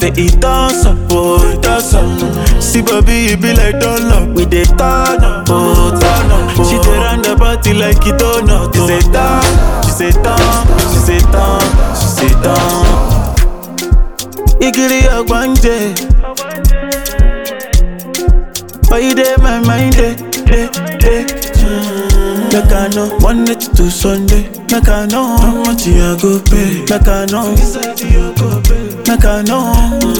They eat us up, oh, eat us up. See, baby, it be like donut. We dey turn up, oh, turn up. She dey run the party like it donut. She say turn, she say turn, she say turn, she say turn. Igiri ogbanje. Why you dey my mind, eh, eh, eh? Mm. Make I know Monday to Sunday. Make I know how much you go pay. Make I know. Make I know.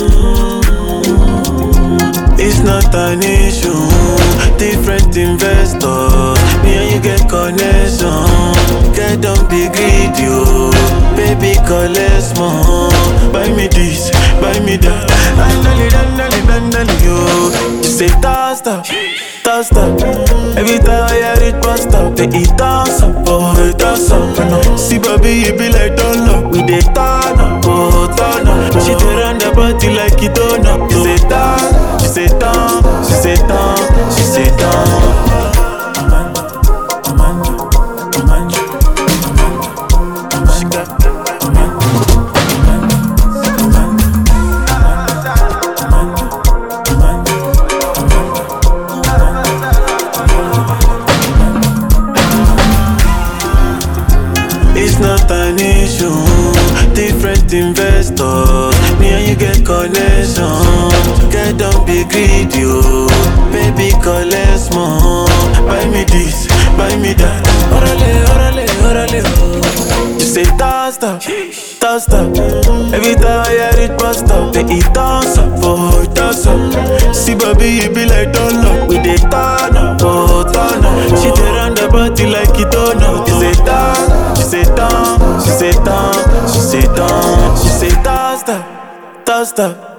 It's not an issue. Different investors. Me and you get connection. Get don't be greedy, oh. Baby, collect more. Buy me this, buy me that. Dandali, dandali, dandali, yo. You say toss up, toss up. Every time I hear it, bust up. They eat toss up, oh, they toss up. See, baby, it be like donut. We dey turn up, oh, turn up. She dey run the party like it donut. You say turn, she say turn, she say turn, she say turn. She got It's not an issue. Different investors. Me and you get connection. Get don't be greedy, oh. Baby, collect more. Buy me this, buy me that. Orale, orale, orale, oh. You say toss up, toss up. Every time I hear it, bust up. They eat toss up, oh, toss up. See, baby, it be like donut. We dey turn up, oh, turn up. She dey run the party like it donut. You say turn, she say turn, she say turn, she say turn, she say toss up, toss up.